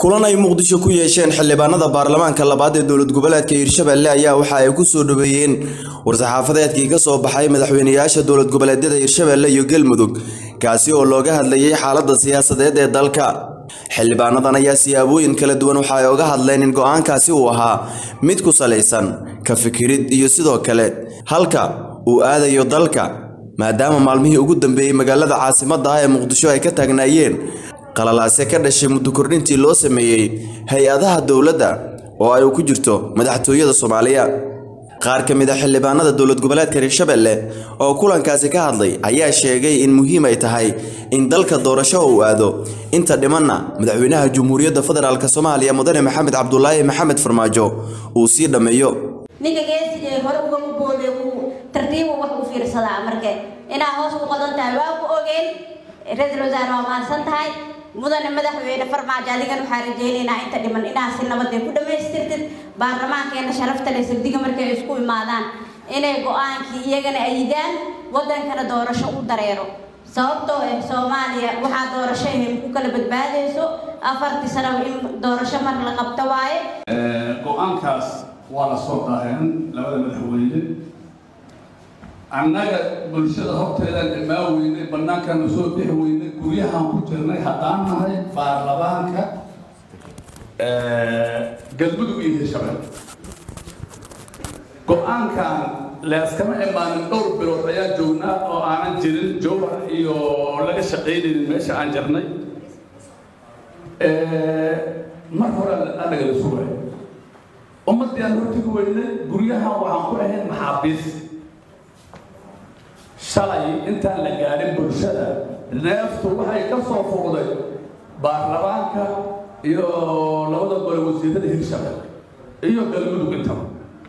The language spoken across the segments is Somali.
kulan ay muqdisho ku yeesheen xildhibaanada baarlamaanka labaad ee dowlad goboleedka hiirshabelle ayaa waxa ay ku soo dhaweeyeen war-saxaafadeedkii ka soo baxay madaxweynayaasha dowlad goboleedyada hiirshabelle iyo galmudug kaasi oo looga hadlayay xaaladda siyaasadeed ee dalka xildhibaanadan ayaa siyaabooyin kala duwan waxa ay oga hadleen in go-aankaasi uu ahaa mid ku salaysan ka fikirid iyo sidoo kale halka uu aadayo dalka maadaama maalmihii ugu dambeeyey magaalada caasimadda ah ee muqdisho ay ka taagnaayeen qalalaase ka dhashay muddo kordhintii loo sameeyey hay-adaha dowladda oo ay ku jirto madaxtooyada soomaaliya qaar ka mid a xildhibaanada dowlad goboleedka hiirshabelle oo kulankaasi ka hadlay ayaa sheegay in muhiim ay tahay in dalka doorasho uu aado inta dhimanna madaxweynaha jamhuuriyadda federaalk soomaaliya mudane maxamed cabdulaahi maxamed farmaajo uu sii dhammeeyo ninka geesigee hore ugama boode uu tartiibu wax u fiirsadaa marke inaa hoos u qodan tahay waa ku ogeen ra-iisul wasaare waa mahadsan tahay mudane madaxweyne farmaajo adigan waxaa rajaynaynaa inta dhiman inaa si nabadee ku dhammaystirtid baarlamaankeena sharafta leh sirdiga markay isku imaadaan inay go-aankii iyagana ayidaan wadankana doorasho u dareero sababtoo ah soomaaliya waxaa doorasho ahayn ku kala badbaadayso afartii sanaba in doorasho mar la qabto waaye go-aankaas waa la soo daaheen labada madaxweyne annaga bulshada horteedaan imaan weynay bannaankaana soo bixi weynay guryahaan ku jirnay haddaan nahay baarlamaanka galmudug iyo hiirshabelle go-aankan leeskama imaanin dhowr bilood ayaa joognaa oo aanan jirin jowhar iyo laga shaqaynaynin meesha aan jirnay mar hore anagala sugay ummaddii aan hortigi weynay guryahan waxaan ku ahayn maxaabiis shalay intaan la gaadhin bulshada neeftu waxay ka soo fuuqday baarlamaanka iyo labada gole wasiirada hiirshabelle iyo galmudug intaba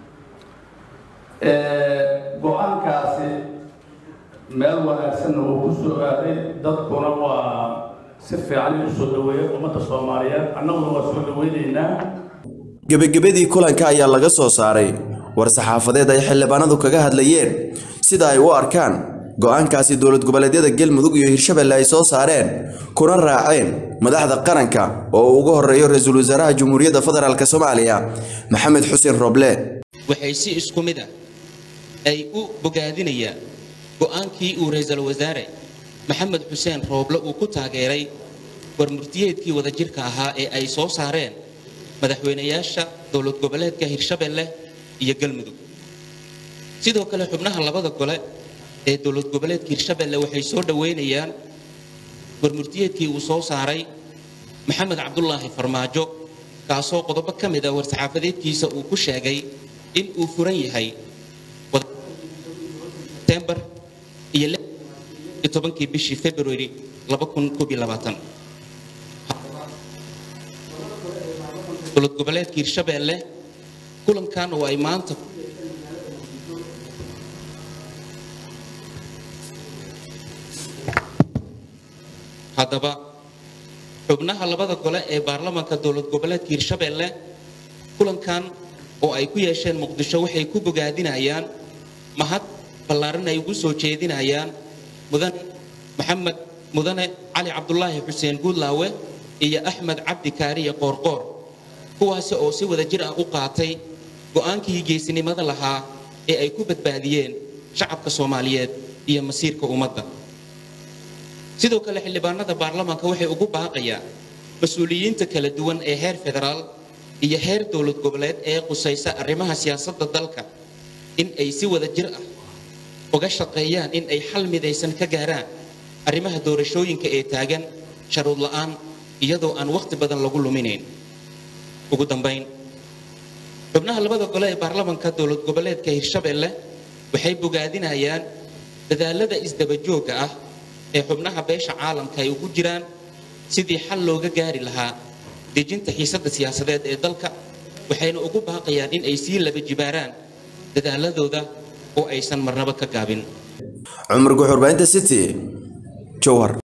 go-aankaasi meel wanaagsanna wuu ku soo aaday dadkuna waa si fiican u soo dhaweeyay ummadda soomaaliyeed annaguna waa soo dhaweynaynaa gebagabadii kulanka ayaa laga soo saaray war-saxaafadeed ay xildhibaanadu kaga hadlayeen sida ay u arkaan go-aankaasi dowlad goboleedyada galmudug iyo hiirshabelle ay soo saareen kuna raaceen madaxda qaranka oo uu uga horeeyo ra-iisul wasaaraha jamhuuriyadda federaalk soomaaliya maxamed xuseen roble waxay si isku mid ah ay u bogaadinayaan go-aankii uu ra-iisul wasaare maxamed xuseen rooble uu ku taageeray warmurtiyeedkii wadajirka ahaa ee ay soo saareen madaxweynayaasha dowlad goboleedka hiirshabelle iyo galmudug sidoo kale xubnaha labada gole ee dowlad goboleedka hiirshabelle waxay soo dhoweynayaan warmurtiyeedkii uu soo saaray maxamed cabdulaahi farmaajo kaasoo qodobo ka mid a war-saxaafadeedkiisa uu ku sheegay in uu furan yahay tembar iyo tobankii bishii february dowlad goboleedka hiirshabelle kulankan oo ay maanta haddaba xubnaha labada gole ee baarlamaanka dowlad goboleedka hiirshabelle kulankan oo ay ku yeesheen muqdisho waxay ku bogaadinayaan mahad ballaaran ay ugu soo jeedinayaan mudane maxamed mudane cali cabdulaahi xuseen guudlaawe iyo axmed cabdi kaariye qoorqoor kuwaasi oo si wada jir ah u qaatay go-aankii geesinimada lahaa ee ay ku badbaadiyeen shacabka soomaaliyeed iyo masiirka ummadda sidoo kale xildhibaanada baarlamaanka waxay ugu baaqayaan mas-uuliyiinta kala duwan ee heer federaal iyo heer dowlad goboleed ee qusaysa arrimaha siyaasadda dalka in ay si wada jir ah uga shaqeeyaan in ay xal midaysan ka gaaraan arrimaha doorashooyinka ee taagan sharuud la'aan iyadoo aan wakhti badan lagu luminayn ugu dambayn xubnaha labada gole ee baarlamaanka dowlad goboleedka hiirshabelle waxay bogaadinayaan dadaalada isdabajoogga ah ee xubnaha beesha caalamka ay ugu jiraan sidii xal looga gaari lahaa dejinta xiisadda siyaasadeed ee dalka waxayna ugu baaqayaan in ay sii laba jibaaraan dadaaladooda oo aysan marnabo ka gaabin cumar guxurbaynta city jowhar